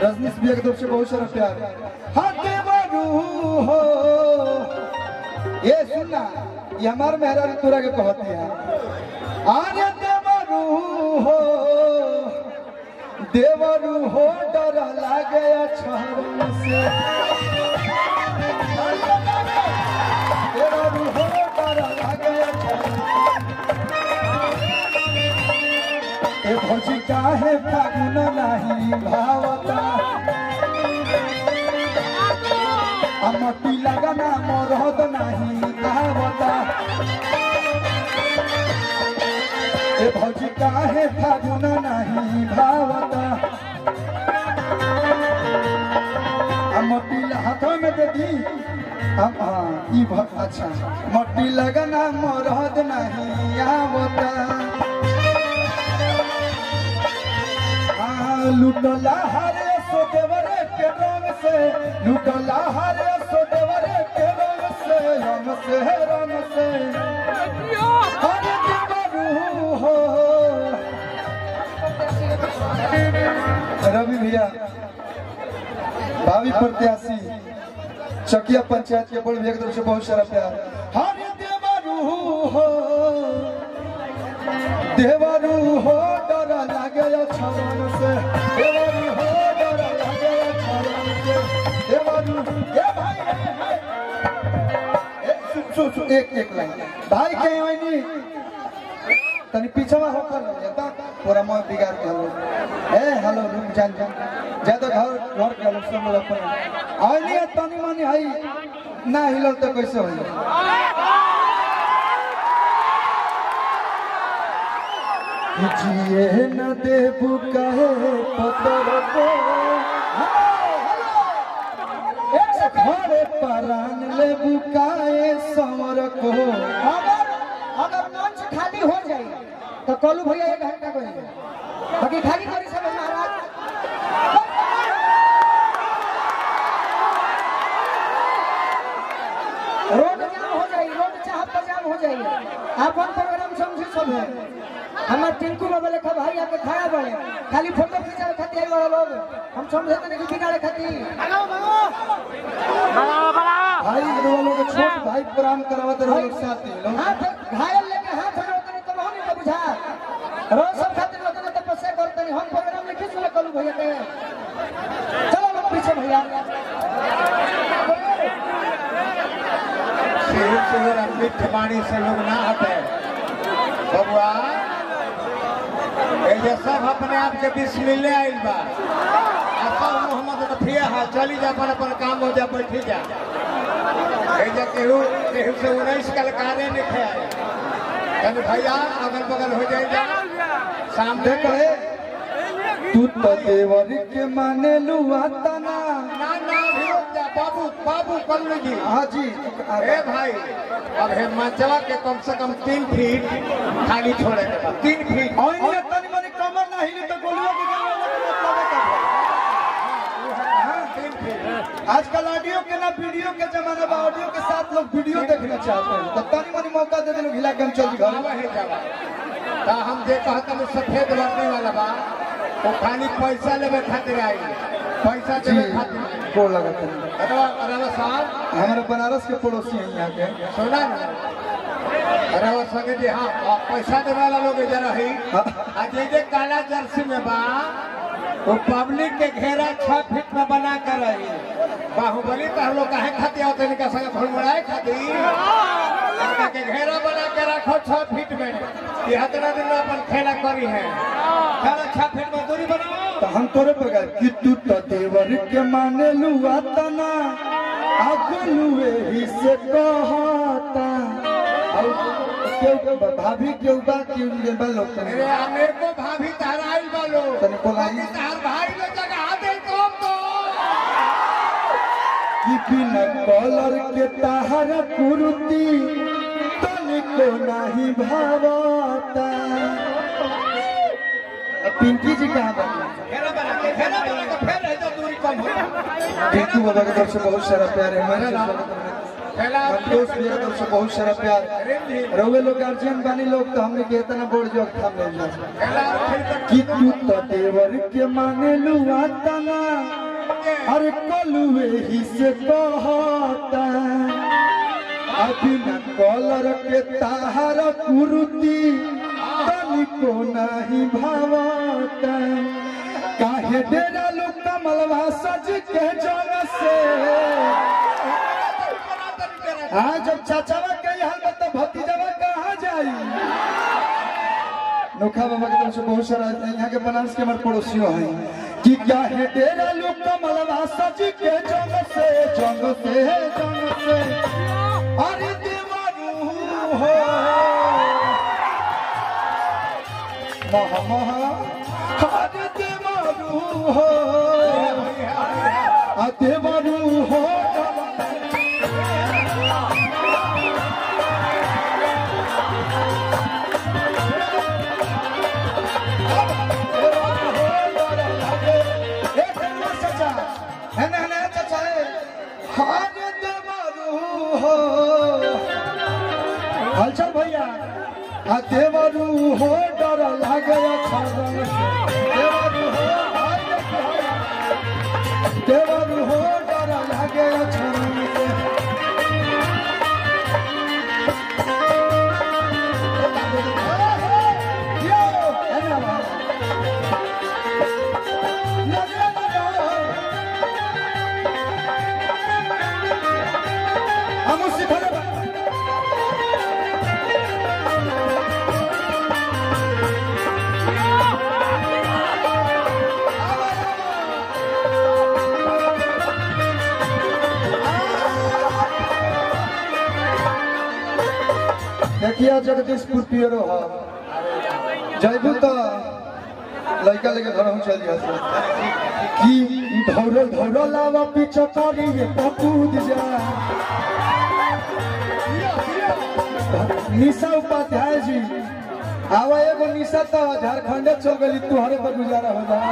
रजनीश भैया की तरफ से बहुत सारा प्यार हाँ देवरू हो ये सुनना ये हमार मेहरा तोरा के कहती है आर्य देवरू हो देवरू हो डर लागे अक्षर से देवरू हो डर लागे अक्षर ए भौजी काहे फागुन नाही भावता अमती लगना मरहद नाही आवता ए भौजी काहे फागुन नाही भावता अमती हाथों में दे दी हम हाँ ई भ- अच्छा मट्टी लगना मरहद नहीं आवता हाँ, लुटला हरे सो देवरे के रंग से लुटला हरे सो देवरे के रंग से रंग से रंग से हरे देवरू हो रवि भैया भावी प्रत्याशी चकिया पंचायत के बड़ भैया की तरफ से बहुत सारा प्यार हरे देवरू हो देवरू हो डर लागे छलन से देवरू हो डर लागे छलन से देवरू ए भाई ए, भाई। ए, सु, सु, सु, एक एक लाइन भाई के आईनी तनी पीछवा होकर ले ता पूरा मोह बिगाड़ के हलो ए हेलो रुक जान जान ज्यादा घर घर के लोग सब लोग अपन आईनी है तनी मनी हई ना हिलो तो कैसे होई जिए न देबू कहे पतर को घरे परान लेबू काए समर को अगर अगर मंच खाली हो जाए तो कलू भैया एक घंटा करेंगे बाकी खाली करी सब महाराज रोड जाम हो जाए रोड चाह पर जाम हो जाए अपन प्रोग्राम समझे सब है हमार टिंकू बाबा लेखा भाई आके खड़ा बड़े खाली फोटो खिंचावे खातिर आई बड़ा लोग हम समझे तो नहीं बिगाड़े खातिर भाई वालों के छोट भाई प्रणाम करवाते रहो लोग साथी लोग हाथ घायल लेके हाथ में रोकने तो नहीं तो बुझा रोज सब खातिर रोकने तो पसे करते नहीं हम प्रोग्राम लिखे सुने कलू भैया के चलो लोग पीछे भैया शहर शहर अमृत ठिकानी से लोग ना हटे बबुआ ये जे सब अपने आप के बीच मिलने आइल बा आ सब मोहम्मद रफिया है चली जा अपन अपन काम हो जा बैठी जा ये जे केहू केहू से उन्नीस कलकारे लिखे आए कहने भैया अगल बगल हो जाए जा सामने देख हे तू तो देवर के माने लुआ तना ना ना भी रुक जा बाबू बाबू कल्लू जी हाँ जी ए भाई अब हे मंचवा के कम से कम तीन फीट खाली छोड़े के बा। तीन फीट और ये तनी मनी कमर ना हिले तो गोलुआ के गाना मतलब है तीन फीट आजकल ऑडियो के ना वीडियो के जमाना बा ऑडियो के साथ लोग वीडियो देखना चाहते हैं तो तनी मनी मौका दे दे लोग हिला के हम चल घर बाबा है जवा ता हम जे कहता में सफेद वर्दी वाला बा वो खाली पैसा लेवे खातिर आई पैसा जी देवे खातिर आई। को लगता है अरे अरे साहब हमारे बनारस के पड़ोसी हैं यहाँ के सुना ना अरे वो संगे जी हाँ आ, पैसा देवे वाला लोग इधर रही आ जे जे काला जर्सी में बा वो पब्लिक के घेरा छह फीट में बना कर रही बाहुबली तो हम लोग काहे खातिर होते इनका संग फड़मड़ाए खातिर इनका के घेरा बना के रखो छह फीट में ये हतरा दिन में अपन खेला करी है चलो छह फीट में दूरी बनाओ तो हम तोरे पर गए कि तू तो देवर के माने लुआ तना आगलुए ही से कहता और क्यों भाभी क्यों बा क्यों ये बा लोग तनी मेरे मेरे को भाभी तहराई वालो तनी बोलाई। तहर भाई ने जगह दे कम तो कि बिना कॉलर के ताहर कुर्ती तनिको नहीं भावता अब पिंकी जी कहाँ बनी घेरा बना के घेरा बना के फिर है तो दूरी कम हो पिंकू बाबा की तरफ से बहुत सारा प्यार है हमारे स्वागत में संतोष भैया तरफ से बहुत सारा प्यार रउए लोग गार्जियन बानी लोग तो हमने के इतना बोल जो थाम ले जा कि तू तो देवर के माने लुआ तना अरे कलुए ही से कहता अभी न कलर के ताहार कुरुती तनिको नहीं भावता काहे डेरा लोग कमलवा सज के जग से हाँ जब चाचावा के हाल में तो भतीजावा कहाँ जाई नोखा बाबा की तरफ से बहुत सारा यहाँ के बनारस के हमारे पड़ोसियों हैं कि क्या है तेरा लोग कमलवा सज के जंग से जंग से जंग से अरे देवारू हो महा महा अरे देवारू हो आ देवारू हो हलचल भैया आ देवरू हो डर लागे छागल से देवरू हो हाय देखो हाय। देवरू हो डर लागे छागल से यो अरे वाह लगे लगे हम सिखले बा देखिए जगदीशपुर पियरो हो जयबू तो लड़का लेके घर हम चल जा कि धौरो धौरो लावा पीछे करी ये पकूद जा निशा उपाध्याय जी आवा एगो निशा तो झारखंड चल गई तुहरे पर गुजारा हो जा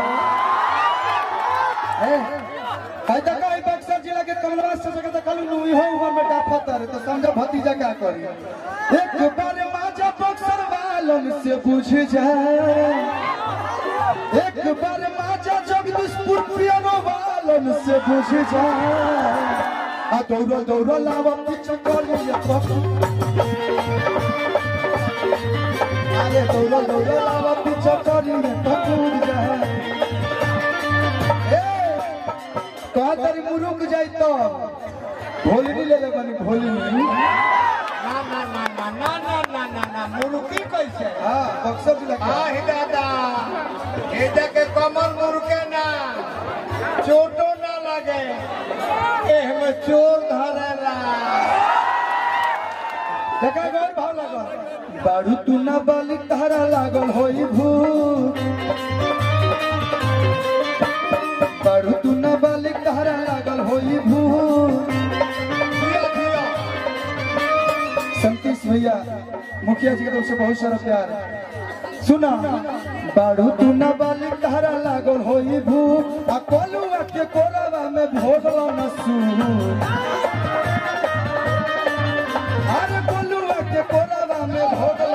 फायदा का है बक्सर जिला के कमलवास से जगह कल नुई हो उमर में डाफत रे तो समझो भतीजा क्या करी एक बार माजा बक्सर वालन से पूछ जाए एक बार माजा जगदीशपुर पियानो वालन से पूछ जाए आ दौड़ो दौड़ो लावा पीछे कर ये पप्पू अरे दौड़ो दौड़ो लावा पीछे कर ये पप्पू जाए कहा तारी मुरुक जाई तो भोलनी ले ले बनी भोलनी ना ना ना ना ना ना ना ना ना मुर्गी कैसे हाँ बक्सर जिला का आही दादा एजा के कमल मुर्गे ना चोटो ना लगे एह में चोर धरेला देखा गौर भाव लागल बारू तू ना बाली तारा लागल होई भूत बारू तू ना बाली तारा लागल होई भूत दिया दिया संतीश भैया मुखिया जी की तरफ से बहुत सारा प्यार सुना बारू तू ना बाली तारा लागल होई भूत आ कोलुआ के कोरावा में भोगलो न सूत अरे कोलुआ के कोरावा में भोगलो